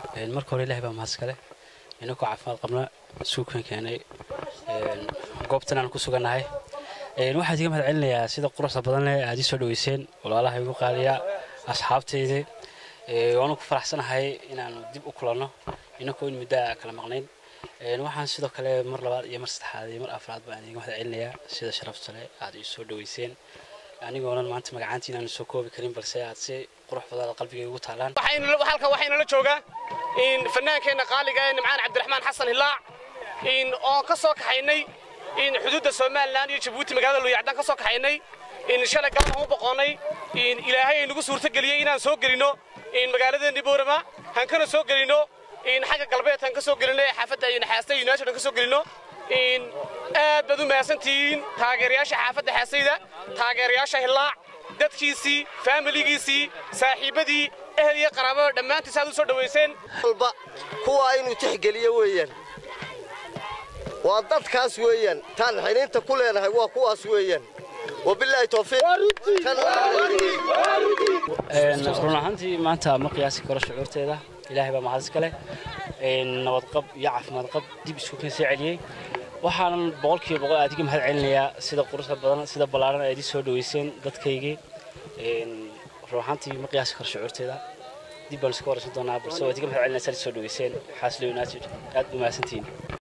marka hore ilahay baa mahadskale inakoo caafimaad qabna suukan keenay goobtan aan ku sugannahay waxaan iga mahad celinayaa sida quruxda badan leh aad ii soo dhaweyseen walaalaha igu qaaliya asxaabtayda waanu ku faraxsanahay inaanu dib u kulanno inakoo in muddo kala maqnayn waxaan sidoo kale mar labaad iyo mar saddexaad iyo mar afraad baan iga mahad celinayaa sida sharafta leh aad ii soo dhaweyseen anigoonan maanta magacaantii inaan soo koobi karin balse aad si qurux badan qalbiga ugu taalaan halkan waxaynala joogaa fanaankeenna qaaliga ee nimcaan cabdiraxmaan xasan hilaac oon ka soo kaxaynay xuduudda somalilan iyo jabuuti magaalada luyacdaan ka soo kaxaynay shalay galabaan u boqonnay ilaahay ay nagu suurtageliyey inaan soo gelinno magaaladeenni boorama han kana soo gelinno xagga galbeed han ka soo gelinno ee xaafadda naxaasta united han ka soo gelinno aad baad u mahadsantihiin taageerayaasha xaafadda xaasayda taageerayaasha hillaac dadkiisii faamiligiisii saaxiibbadii ehel iyo qaraabada dhammaantiis aad u soo dhowayseen walba kuwa inuu tixgeliyo weeyaan waa dadkaas weeyaan taan xiniinta ku leenahay waa kuwaas weeyaan wabilaahi towfiiq run ahaantii maanta ma qiyaasi karo shucuurteeda ilaahay baa mahad iska leh nabadqab iyo caafimaad qab dib isku kan soo celiyey waxaanan boqolkiiba boqol aad iga mahad celinayaa sida quruxda badan sida ballaaran aad ii soo dhaweyseen dadkaygii run ahaantii ma qiyaasi karo shucuurteeda dib baan iska waraysan doonaa balse waad iga mahad celinaysaa soo dhaweyseen xaaslo united aad u mahadsantihiin